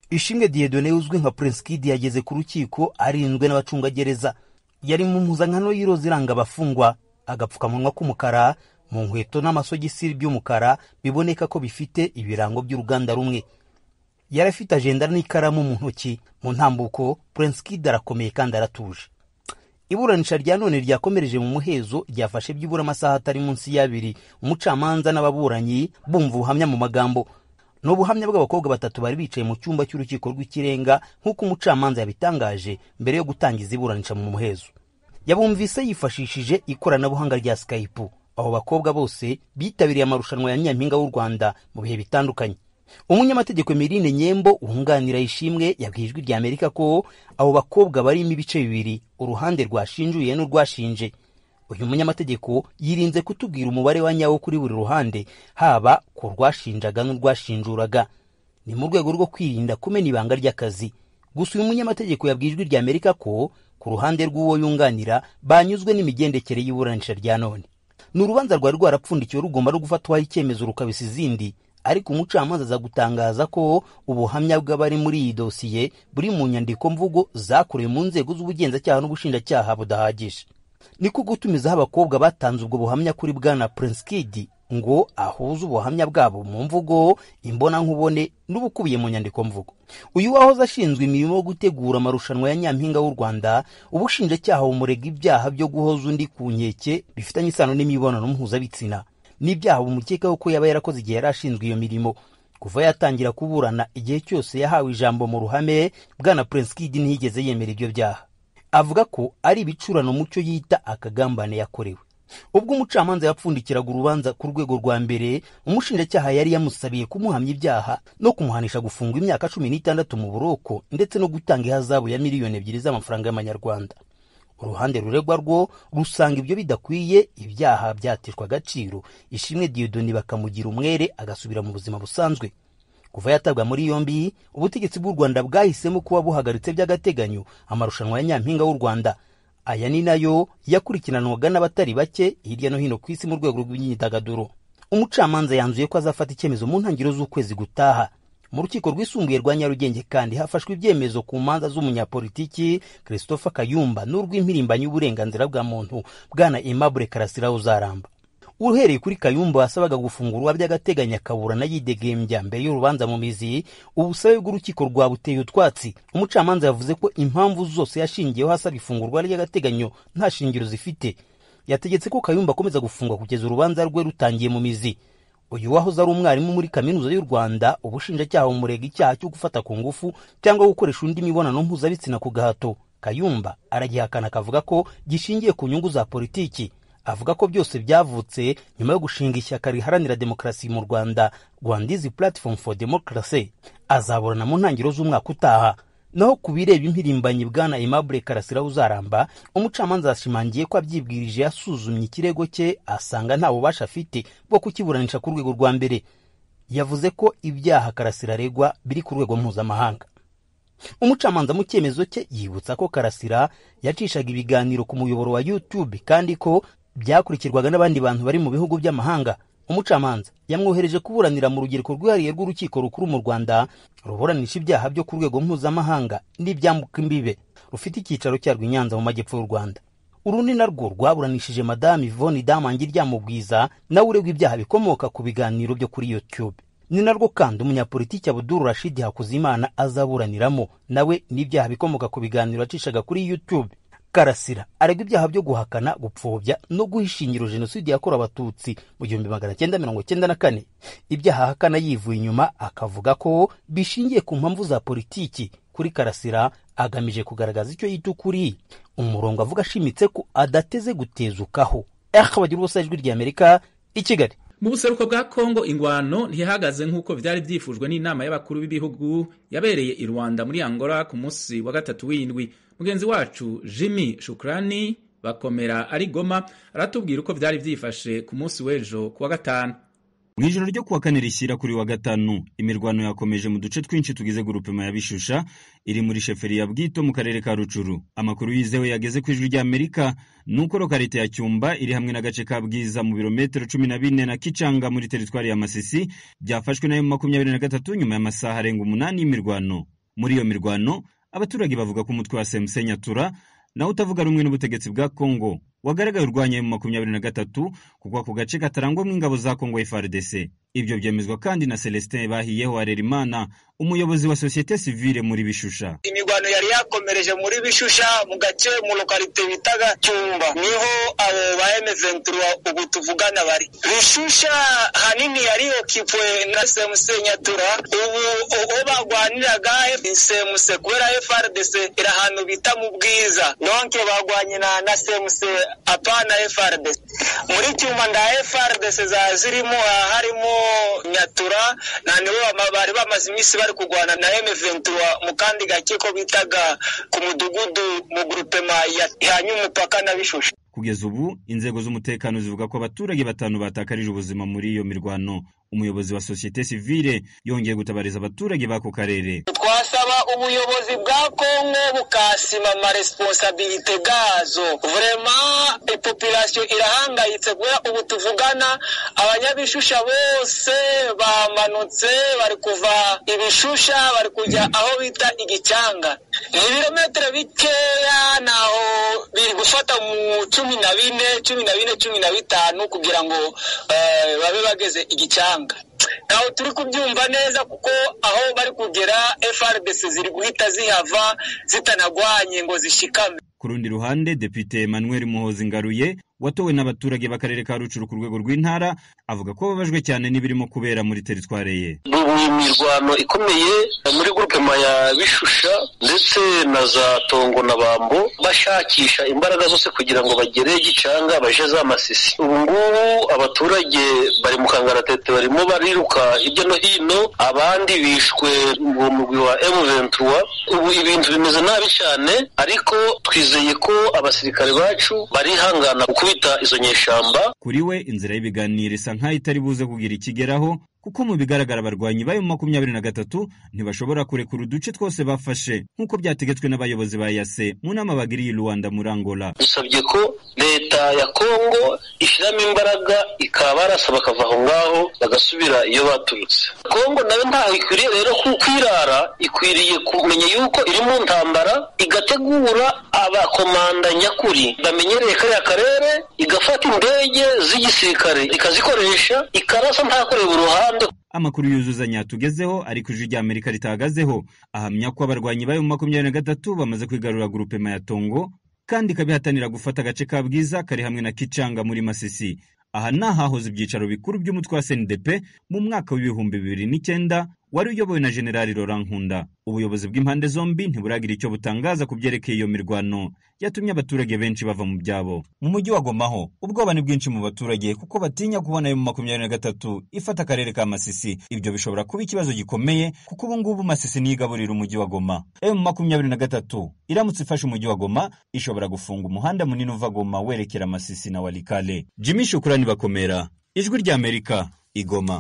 ishimwe diyedone uzwi nka prince kid yageze ku rukiko arinzwe n'abacungagereza yari mu mpuzankano y'iroza iranga abafungwa agapfukamunwa k'umukara mu nkweto n'amasogisi by'umukara biboneka ko bifite ibirango by'uruganda rumwe yari afite ajenda n'ikaramu mu ntoki mu ntambuko prince kid arakomeye kandi aratuje iburanisha rya none ryakomereje mu muhezo ryafashe byibura amasaha atari munsi y'abiri umucamanza n'ababuranyi bumva ubuhamya mu magambo ni ubuhamya bw'abakobwa batatu bari bicaye mu cyumba cy'urukiko rw'ikirenga nk'uko umucamanza yabitangaje mbere yo gutangiza iburanisha mu muhezo yabumvise yifashishije ikoranabuhanga rya skype abo bakobwa bose bitabiriye amarushanwa ya nyampinga w'u rwanda mu bihe bitandukanye umunyamategeko mirine nyembo wunganira ishimwe yabwiye ijwi rya amerika ko abo bakobwa barimo ibice bibiri uruhande rwashinjuye n'urwashinje uyu munyamategeko yirinze kutubwira umubare wa nyawo kuri buri ruhande haba ku rwashinjaga n'urwashinjuraga ni mu rwego rwo kwirinda kumena ibanga ry'akazi gusa uyu munyamategeko yabwiye ijwi rya amerika ko ku ruhande rw'uwo yunganira banyuzwe n'imigendekere y'iburanisha rya none ni urubanza rwari rwarapfundikiwe rugomba no gufatwaho icyemezo rukabisa izindi ariko umucamanza aza gutangaza ko ubuhamya bw'abari muri iyi dosiye buri mu nyandiko mvugo zakorewe mu nzego z'ubugenzacyaha n'ubushinjacyaha budahagije niko gutumizaho abakobwa batanze ubwo buhamya kuri bwana prince kid ngo ahuze ubuhamya bwabo mu mvugo imbonankubone n'ubukubiye mu nyandiko mvugo uyu wahoze ashinzwe imirimo yo gutegura amarushanwa ya nyampinga w'u rwanda ubushinjacyaha bumurega ibyaha byo guhoza undi ku nkeke bifitanye isano n'imibonano mpuzabitsina n'ibyaha bumukekaho ko yaba yarakoze igihe yari ashinzwe iyo mirimo kuva yatangira kuburana igihe cyose yahawe ijambo mu ruhame bwana prince kid ntiyigeze yemera ibyo byaha avuga ko ari ibicurano mucyo yita akagambane yakorewe ubwo umucamanza yapfundikiraga urubanza ku rwego rwa mbere umushinjacyaha yari yamusabiye kumuhamya ibyaha no kumuhanisha gufungwa imyaka cumi n'itandatu mu buroko ndetse no gutanga ihazabu ya miliyoni ebyiri z'amafaranga y'amanyarwanda uruhande ruregwa rwo rusanga ibyo bidakwiye ibyaha byateshwa agaciro ishimwe diyodoni bakamugira umwere agasubira mu buzima busanzwe kuva yatabwa muri yombi ubutegetsi bw'u rwanda bwahisemo kuba buhagaritse by'agateganyo amarushanwa ya nyampinga w'u rwanda aya ni nayo yakurikiranwaga n'abatari bake hirya no hino ku isi mu rwego rw'imyidagaduro umucamanza yanzuye ko azafata icyemezo mu ntangiriro z'ukwezi gutaha mu rukiko rwisumbuye rwa nyarugenge kandi hafashwe ibyemezo ku manza z'umunyapolitiki christopher kayumba n'urw'impirimbanyi y'uburenganzira bwa muntu bwana aimable karasira uzaramba uhereye kuri kayumba wasabaga gufungurwa by'agateganya akaburana yidegembya mbere y'urubanza mu mizi ubusabe bw'urukiko rwabuteye utwatsi umucamanza yavuze ko impamvu zose yashingiyeho hasaba ifungurwa ry'agateganyo nta shingiro zifite yategetse ko kayumba akomeza gufungwa kugeza urubanza rwe rutangiye mu mizi uyu wahoze ari umwarimu muri kaminuza y'u rwanda ubushinjacyaha bumurega icyaha cyo gufata ku ngufu cyangwa gukoresha undi mibonano mpuzabitsina ku gahato kayumba aragihakana akavuga ko gishingiye ku nyungu za politiki avuga ko byose byavutse nyuma yo gushinga ishyaka riharanira demokarasi mu rwanda rwandizi platform for democracy azaburana mu ntangiriro z'umwaka utaha naho ku bireba impirimbanyi bwana aimable karasira uzaramba umucamanza yashimangiye ko abyibwirije yasuzumye ikirego cye asanga nta bubasha afite bwo kukiburanisha ku rwego rwa mbere yavuze ko ibyaha karasira aregwa biri ku rwego mpuzamahanga umucamanza mu cyemezo cye yibutsa ko karasira yacishaga ibiganiro ku muyoboro wa youtube kandi ko byakurikirwaga n'abandi bantu bari mu bihugu by'amahanga umucamanza yamwohereje kuburanira mu rugereko rwihariye rw'urukiko rukuru mu rwanda ruburanisha ibyaha byo ku rwego mpuzamahanga n'ibyambuka imbibe rufite icyicaro cyarwo i nyanza mu majyepfo y'u rwanda urundi narwo rwaburanishije madamu ivoni damangi ryamubwiza nawe uregwa ibyaha bikomoka ku biganiro byo kuri youtube ni narwo kandi umunyapolitiki abuduru rashidi hakuzimana azaburaniramo nawe n'ibyaha bikomoka ku biganiro yacishaga kuri youtube karasira aregwa ibyaha byo guhakana gupfobya no guha ishingiro jenoside yakorewe abatutsi mu gihumbi magana cyenda mirongo cyenda na kane ibyaha ahakana yivuye inyuma akavuga ko bishingiye ku mpamvu za politiki kuri karasira agamije kugaragaza icyo yita ukuri umurongo avuga ashimitse ko adateze gutezukaho akabagira ubusa ijwi rya amerika i kigali mu buseruko bwa kongo ingwano ntihagaze nk'uko byari byifujwe n'inama y'abakuru b'ibihugu yabereye i rwanda muri angola ku munsi wa gatatu w'indwi mugenzi wacu jimmy shukrani bakomera ari goma aratubwira uko byari byifashe ku munsi w'ejo ku wa gatanu mu ijoro ryo kuwa kane rishyira kuri wa gatanu imirwano yakomeje mu duce twinshi tugize gurupema ya bishusha iri muri sheferi ya bwito mu karere ka rucuru amakuru yizewe yageze ku ijwi rya amerika ni uko lokarite ya cyumba iri hamwe n'agace ka bwiza mu birometero cumi na bine na kicanga muri teritwari ya masisi byafashwe na yo makumyabiri na gatatu nyuma y'amasaha arenga umunani y'imirwano muri iyo mirwano abaturage bavuga ko umutwe wa semusenya nyatura nawe utavuga rumwe n'ubutegetsi bwa kongo wagaragaye urwanya mu makumyabiri na gatatu kuko ako gace katarangwamo ingabo za kongo frdc ibyo byemezwa kandi na celestin bahiyeho harerimana umuyobozi wa sosiyete sivile muri bishusha imirwano yari yakomereje muri bishusha mu gace mu lokalite bitaga cyumba niho abo ba emeventura ubu tuvugana bari bishusha hanini yari okipwe na semuse nyatura ubu uwo bagwaniraga semuse kubera frdc iri ahantu bita mu bwiza donke bagwanye na na semuse apana frdc muri cyumba nda frdc za zirimo harimo nyatura na nibo bari bamaze iminsi bari kurwana na M23 mu kandi gake ko bitaga ku mudugudu mu grupema ya nyumupaka na bishusha kugeza ubu inzego z'umutekano zivuga ko abaturage batanu batakarije ubuzima muri iyo mirwano umuyobozi wa sosiyete sivile yongeye gutabariza abaturage b'ako karere twasaba ubuyobozi bwa kongo bukasima amaresponsabilite gazo vrema ipopulasiyo irahangayitse kubera ubu tuvugana abanyabishusha bose bamanutse bari kuva ibishusha bari kujya aho bita igicyanga ibirometero bikeya naho biri gufata mu cumi na bine cumi na bine cumi na bitanu kugira ngo babe bageze igicyanga ntaho turi kubyumva neza kuko aho bari kugera frbc ziri guhita zihava zitanagwanye ngo zishikame ku rundi ruhande depite emmanuel muhozi ngaruye watowe n'abaturage b'akarere ka rucuru ku rwego rw'intara avuga ko bababajwe cyane n'ibirimo kubera muri teritwari ye ni imirwano ikomeye muri grupema ya bishusha ndetse na za tongo na bambo bashakisha imbaraga zose kugira ngo bagere gicanga baje za masisi ubu ngubu abaturage bari mu kangaratete barimo bariruka hirya no hino abandi bishwe mu mugwi wa M23 ubu ibintu bimeze nabi cyane ariko twizeye ko abasirikare bacu barihangana kuko izo nyeshyamba kuri we inzira y'ibiganiro isa nkaho itari buze kugira ikigeraho kuko mu bigaragara abarwanyi bayo makumyabiri na gatatu ntibashobora kurekura uduce twose bafashe nk'uko byategetswe n'abayobozi ba yase mu nama bagiriye ruwanda muri angola dusabye ko leta ya kongo ishyiramo imbaraga ikaba barasa bakava aho ngaho bagasubira iyo baturutse kongo nayo ntaho ikwiriye rero kwirara ikwiriye kumenya yuko iri mu ntambara igategura abakomanda nyakuri bamenyereye kariya karere igafata indege z'igisirikare ikazikoresha ikarasa nta kureba uruhande amakuru yuzuzanya tugezeho ariko ijwi rya amerika ritahagazeho ahamya ko abarwanyi bayo mu makumyabiri na gatatu bamaze kwigarura gurupema ya tongo kandi ikabihatanira gufata agace ka bwiza kari hamwe na kicanga muri masisi aha ni ahahoze ibyicaro bikuru by'umutwe wa snidp mu mwaka w'ibihumbi bibiri n'icyenda wari uyobowe na generali Laurent Nkunda ubuyobozi bw'impande zombi ntiburagira icyo butangaza ku byerekeye iyo mirwano yatumye abaturage benshi bava mu byabo mu mujyi wa Gomaho ubwoba ni bwinshi mu baturage kuko batinya kubona ayo makumyabiri na gatatu ifata akarere ka Masisi ibyo bishobora kuba ikibazo gikomeye kuko ubu ngubu Masisi niyo igaburira umujyi wa Goma ayo makumyabiri na gatatu iramutse ifashe umujyi wa Goma ishobora gufunga umuhanda munini uva Goma werekera Masisi na Walikale Jimmy Shukrani bakomera ijwi ry'Amerika igoma